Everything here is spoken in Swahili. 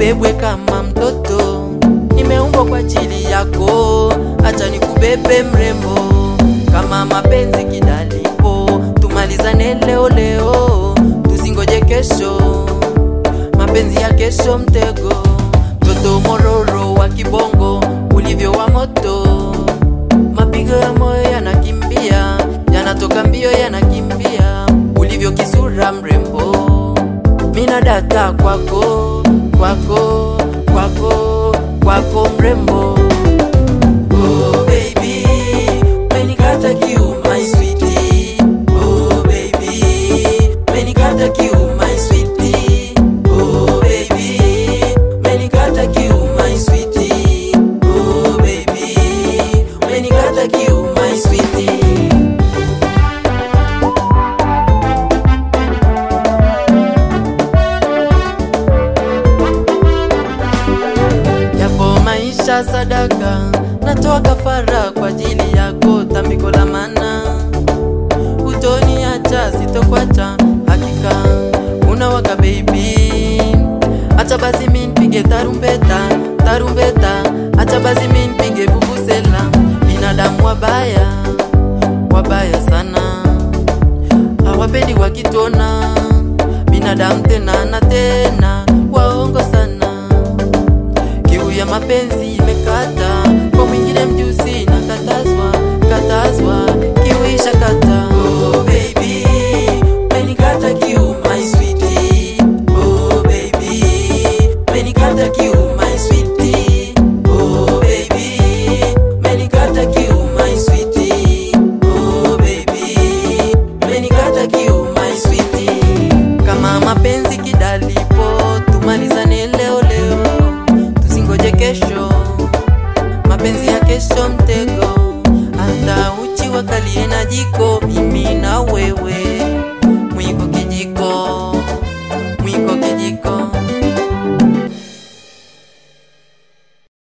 ubebwe kama mtoto, nimeumbwa kwa ajili yako, acha nikubebe mrembo, kama mapenzi kidalipo, tumalizane leo leo, tusingoje kesho, mapenzi ya kesho mtego, mtoto mororo wa kibongo, ulivyo wa moto, mapigo ya moyo yanakimbia, yanatoka mbio yanakimbia, ulivyo kisura mrembo, mina data kwako, kwako, kwako, kwako mrembo. Oh baby, umenikata kiu my sweetie. Oh baby, umenikata kiu my sweetie. Oh baby, umenikata kiu my sweetie. Oh baby, umenikata kiu my sweetie. Yapo maisha sadaka, natoa kafara kwa ajili yako, tambiko la mana utoniacha, sitokwacha hakika, unawaka baby, acha basi mi nipige tarumbeta, tarumbeta, acha basi mi nipige vuvuzela, binadamu wabaya, wabaya sana, hawapendi wakitona, binadamu tena na tena, waongo sana kiu ya mapenzi imekata kwa mwingine mjusi na katazwa katazwa kiu ishakata oh baby umenikata kiu my sweetie oh baby umenikata kiu my sweetie oh baby umenikata kiu my sweetie oh baby umenikata kiu my sweetie kama mapenzi kidalipo tumalizane leo leo tusingoje kesho mapenzi ya kesho mtego hata uchi wakalie na jiko mimi na wewe